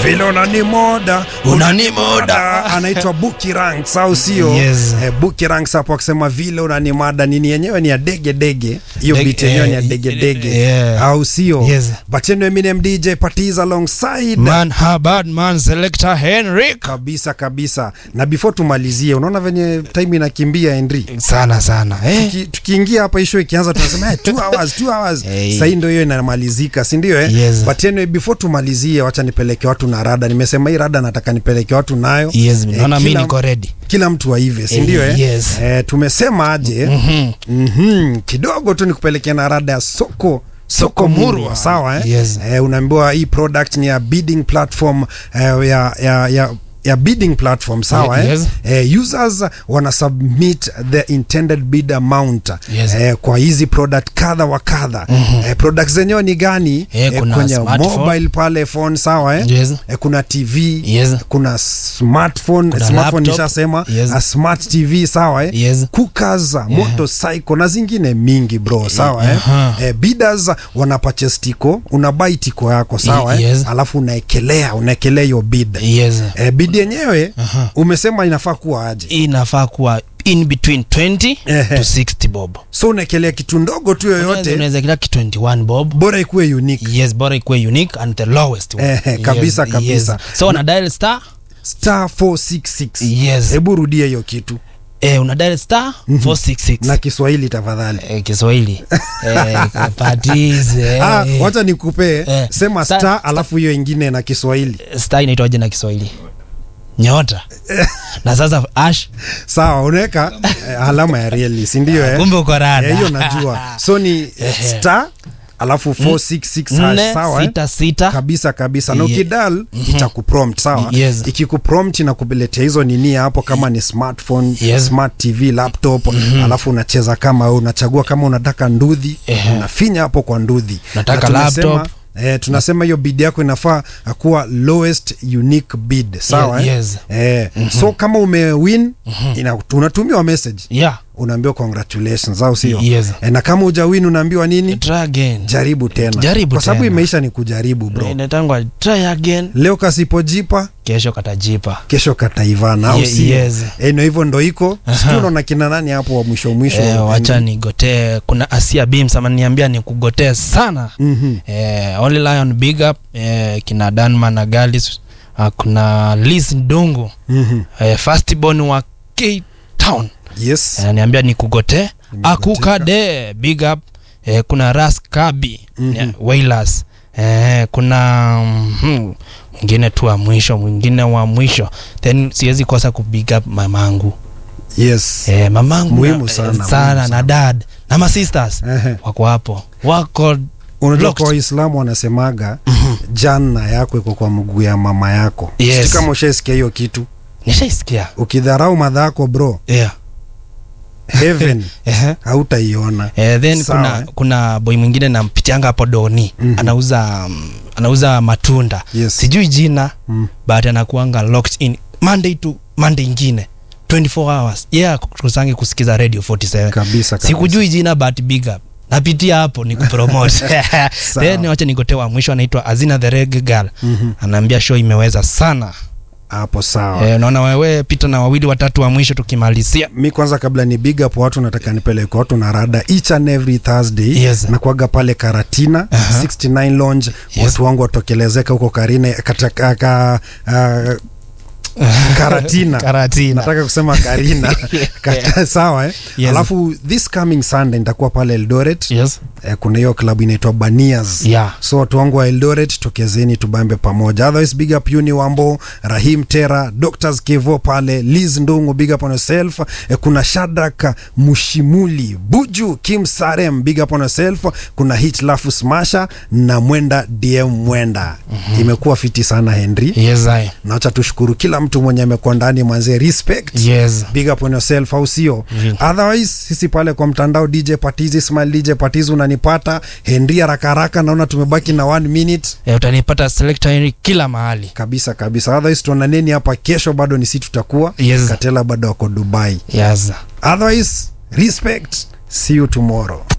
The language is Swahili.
vile unanimoda Unanimoda. anaitwa Buki Ranks au sio? Yes. Eh, Buki Ranks hapo akisema vile unanimada nini yenyewe ni ya dege dege, hiyo Dege- beat yenyewe ni ya eh, dege dege yeah. au sio? Yes. But anyway, Eminem DJ parties alongside Man, how bad man selector Henrik. kabisa kabisa. Na before tumalizie, unaona venye time inakimbia Henry. Sana sana. Eh. Tuki- tukiingia hapa isho ikianza tunasema hey, two hours, two hours. Hey. Sahii ndo hiyo inamalizika si ndio eh? Yes. But anyway, before tumalizie, wacha nipeleke watu na rada. Nimesema hii rada nataka nipeleke watu nayo Yes, Eh, naona mimi kila- niko ready. kila mtu aive si Eh, ndio eh? yes. Eh, tumesema aje Mhm. Mhm, kidogo tu nikupelekea na rada ya soko soko murwa sawa eh? Yes. Eh, unaambiwa hii product ni ya bidding platform eh, ya, ya, ya ya bidding platform sawa Ye- eh? yes. Eh, users wana submit the intended bid amount Yes. eh, kwa hizi product kadha wa kadha eh, product zenyewe ni gani Eh, kuna kwenye smartphone. mobile pale phone sawa eh? Yes. eh, kuna tv Yes. kuna smartphone Kuna smartphone laptop. nishasema Yes. a smart tv sawa eh? Yes. cookers motorcycle na zingine mingi bro sawa eh? Aha. eh, bidders wana purchase tiko unabai tiko yako sawa eh? Yes. alafu unaekelea unaekelea hiyo bid Yes. eh, bid yenyewe Aha. umesema inafaa kuwa aje Inafaa kuwa in between 20 Ehe. to 60 bob. so unaekelea kitu ndogo tu Unaweza- yoyote Unaweza kila ki 21 bob. bora ikuwe unique Yes, bora ikuwe unique and the lowest one. Ehe, kabisa, kabisa. So una dial star star 466 Yes. hebu rudia hiyo kitu eh, una dial star 466 na kiswahili tafadhali eh, Kiswahili eh, parties eh, ah, wacha nikupee Eh. sema Sa- star alafu hiyo ingine na kiswahili star inaitwaje na Kiswahili? Nyota. na sasa ash sawa unaweka eh, alama ya reli sindio eh? kumbe uko rada. Eh, hiyo najua so ni eh, star alafu 466 hash nne sawa eh? sita sita kabisa kabisa na Ye- ukidal itakuprompt sawa Yes. ikikuprompt na kuletea hizo nini hapo kama ni smartphone Yes. smart tv laptop alafu unacheza kama wewe unachagua kama unataka ndudhi Ehe. unafinya hapo kwa ndudhi Nataka Na tunasema- laptop. Eh, tunasema hiyo bid yako inafaa kuwa lowest unique bid sawa Ye- eh? yes. Eh, so kama umewin ina, unatumiwa message yeah unaambiwa congratulations au sio Yes. e, na kama ujawin unaambiwa nini try again jaribu tena Jaribu kwa sababu tena. imeisha ni kujaribu bro inatangwa try again leo kasipojipa kesho katajipa kesho kataivana au Ye- sio yes. e, no hivyo ndo iko sijui unaona kina nani hapo wa mwisho mwisho eh, wacha nigotee kuna asia beams amaniambia ni kugotee sana Mhm. eh, only lion big up eh, kina danman na galis uh, kuna lis ndungu Mhm. eh, fastborn wa k town yes ananiambia ni kugotee Nimegoteka. akukade big up eh, kuna ras kabi Mhm. eh, wailers eh, kuna mm, mwingine tu wa mwisho mwingine wa mwisho then siwezi kosa kubig up mamangu yes eh, mamangu Muhimu na, sana, eh, muhimu sana sana. na dad na masisters Ehe. wako hapo wako unajua Blocked. kwa waislamu wanasemaga jana yako iko kwa mguu ya mama yako Yes. Sijui kama ushaisikia hiyo kitu nishaisikia ukidharau madha yako bro yeah. heaven Ehe. hautaiona Eh, then Sawa, kuna eh. kuna boy mwingine nampitianga hapo doni Mhm. anauza mm, anauza matunda Yes. sijui jina Mm. but anakuanga locked in monday to monday ingine 24 hours yeah kusangi kusikiza radio 47 kabisa kabisa. sikujui jina but big up napitia hapo ni kupromote then wacha nikotewa mwisho anaitwa azina the reg girl Mhm. anaambia show imeweza sana hapo sawa eh, naona wewe pita na wawili watatu wa mwisho tukimalizia mi kwanza kabla ni big up watu nataka nipeleke watu na rada each and every thursday Yes. nakuaga pale karatina Aha. 69 lounge Yes. watu wangu watokelezeka huko karine kataka, ka, uh, karatina Karatina. nataka kusema karina Kata, sawa eh? Yes. alafu this coming sunday nitakuwa pale eldoret yes eh, kuna hiyo klabu inaitwa banias yeah so watu wangu wa eldoret tokezeni tubambe pamoja otherwise big up uni wambo rahim tera doctors kevo pale liz ndungu big up on yourself eh, kuna shadrack mushimuli buju kim sarem big up on yourself kuna hitlafu smasha na mwenda dm mwenda mm-hmm. imekuwa fiti sana henry yes I. nawacha tushukuru kila mtu mwenye amekuwa ndani mwanzie respect yes big up on yourself au sio Mm. otherwise sisi pale kwa mtandao dj patizi smile dj patizi unanipata henry haraka haraka naona tumebaki na one minute eh, utanipata selector Henry kila mahali kabisa kabisa otherwise tuonaneni hapa kesho bado ni si tutakuwa Yes. katela bado wako dubai yes otherwise respect see you tomorrow